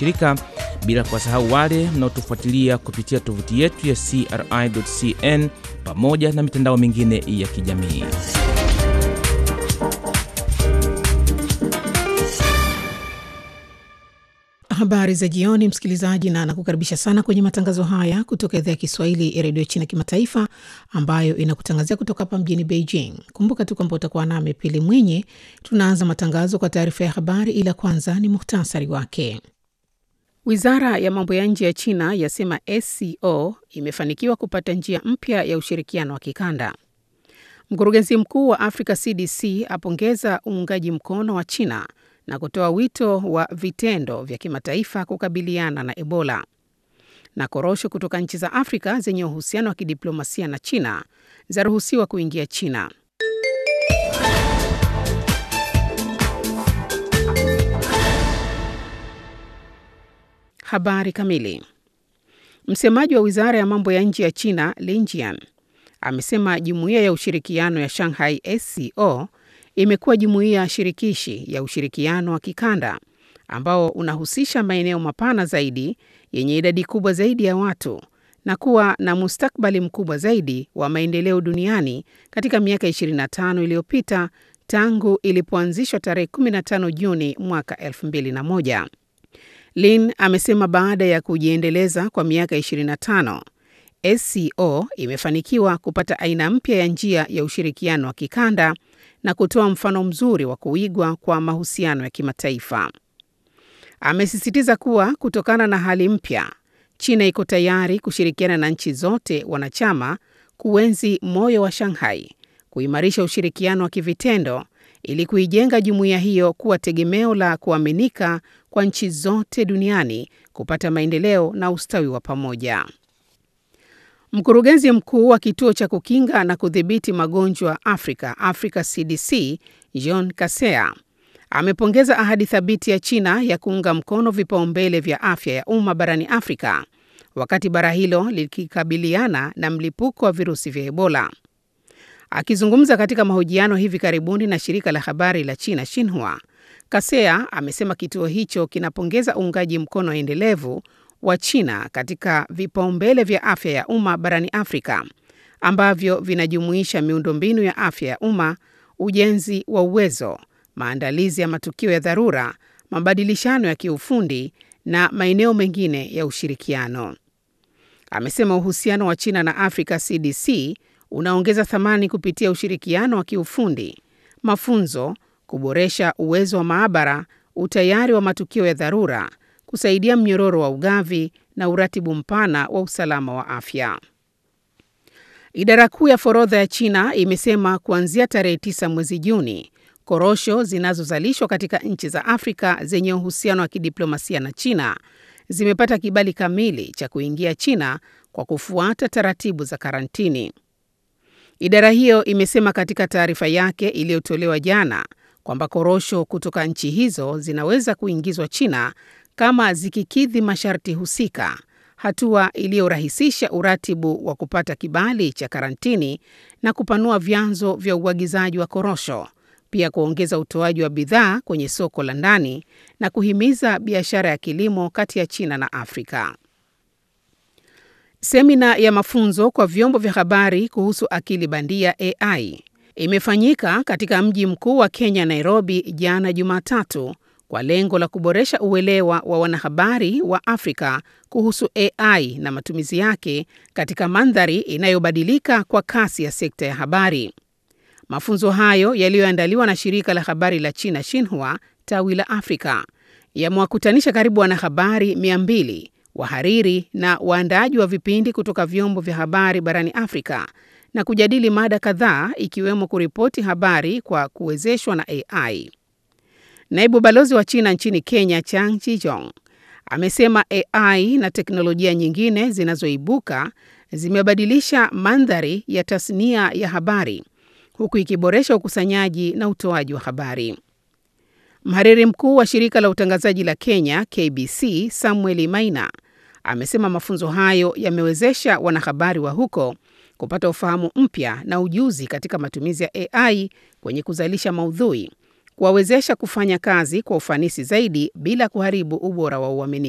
washirika, bila kuwasahau wale mnaotufuatilia kupitia tovuti yetu ya CRI.cn pamoja na mitandao mingine ya kijamii. Habari za jioni, msikilizaji, na nakukaribisha sana kwenye matangazo haya kutoka idhaa ya Kiswahili ya redio China Kimataifa, ambayo inakutangazia kutoka hapa mjini Beijing. Kumbuka tu kwamba utakuwa nami Pili Mwinyi. Tunaanza matangazo kwa taarifa ya habari, ila kwanza ni muhtasari wake. Wizara ya mambo ya nje ya China yasema SCO imefanikiwa kupata njia mpya ya ushirikiano wa kikanda. Mkurugenzi mkuu wa Africa CDC apongeza uungaji mkono wa China na kutoa wito wa vitendo vya kimataifa kukabiliana na Ebola. Na korosho kutoka nchi za Afrika zenye uhusiano wa kidiplomasia na China zaruhusiwa kuingia China. Habari kamili. Msemaji wa Wizara ya Mambo ya Nje ya China, Lin Jian, amesema Jumuiya ya Ushirikiano ya Shanghai SCO imekuwa jumuiya shirikishi ya ushirikiano wa kikanda ambao unahusisha maeneo mapana zaidi yenye idadi kubwa zaidi ya watu na kuwa na mustakbali mkubwa zaidi wa maendeleo duniani katika miaka 25 iliyopita tangu ilipoanzishwa tarehe 15 Juni mwaka 2001. Lin amesema baada ya kujiendeleza kwa miaka 25, SCO imefanikiwa kupata aina mpya ya njia ya ushirikiano wa kikanda na kutoa mfano mzuri wa kuigwa kwa mahusiano ya kimataifa. Amesisitiza kuwa kutokana na hali mpya, China iko tayari kushirikiana na nchi zote wanachama kuenzi moyo wa Shanghai, kuimarisha ushirikiano wa kivitendo ili kuijenga jumuiya hiyo kuwa tegemeo la kuaminika kwa nchi zote duniani kupata maendeleo na ustawi wa pamoja. Mkurugenzi mkuu wa kituo cha kukinga na kudhibiti magonjwa Afrika, Africa CDC, John Kasea amepongeza ahadi thabiti ya China ya kuunga mkono vipaumbele vya afya ya umma barani Afrika wakati bara hilo likikabiliana na mlipuko wa virusi vya Ebola. Akizungumza katika mahojiano hivi karibuni na shirika la habari la China Xinhua, Kasea amesema kituo hicho kinapongeza uungaji mkono endelevu wa China katika vipaumbele vya afya ya umma barani Afrika ambavyo vinajumuisha miundombinu ya afya ya umma, ujenzi wa uwezo, maandalizi ya matukio ya dharura, mabadilishano ya kiufundi na maeneo mengine ya ushirikiano. Amesema uhusiano wa China na Africa CDC unaongeza thamani kupitia ushirikiano wa kiufundi, mafunzo, kuboresha uwezo wa maabara, utayari wa matukio ya dharura kusaidia mnyororo wa ugavi na uratibu mpana wa usalama wa afya. Idara kuu ya forodha ya China imesema kuanzia tarehe 9 mwezi Juni, korosho zinazozalishwa katika nchi za Afrika zenye uhusiano wa kidiplomasia na China zimepata kibali kamili cha kuingia China kwa kufuata taratibu za karantini. Idara hiyo imesema katika taarifa yake iliyotolewa jana kwamba korosho kutoka nchi hizo zinaweza kuingizwa China kama zikikidhi masharti husika, hatua iliyorahisisha uratibu wa kupata kibali cha karantini na kupanua vyanzo vya uagizaji wa korosho, pia kuongeza utoaji wa bidhaa kwenye soko la ndani na kuhimiza biashara ya kilimo kati ya China na Afrika. Semina ya mafunzo kwa vyombo vya habari kuhusu akili bandia AI imefanyika katika mji mkuu wa Kenya, Nairobi, jana Jumatatu kwa lengo la kuboresha uelewa wa wanahabari wa Afrika kuhusu AI na matumizi yake katika mandhari inayobadilika kwa kasi ya sekta ya habari. Mafunzo hayo yaliyoandaliwa na shirika la habari la China Xinhua tawi la Afrika yamewakutanisha karibu wanahabari 200, wahariri na waandaaji wa vipindi kutoka vyombo vya habari barani Afrika na kujadili mada kadhaa ikiwemo kuripoti habari kwa kuwezeshwa na AI. Naibu balozi wa China nchini Kenya, Chang Chijong, amesema AI na teknolojia nyingine zinazoibuka zimebadilisha mandhari ya tasnia ya habari huku ikiboresha ukusanyaji na utoaji wa habari. Mhariri mkuu wa shirika la utangazaji la Kenya KBC, Samuel Maina, amesema mafunzo hayo yamewezesha wanahabari wa huko kupata ufahamu mpya na ujuzi katika matumizi ya AI kwenye kuzalisha maudhui, kuwawezesha kufanya kazi kwa ufanisi zaidi bila kuharibu ubora wa uaminifu.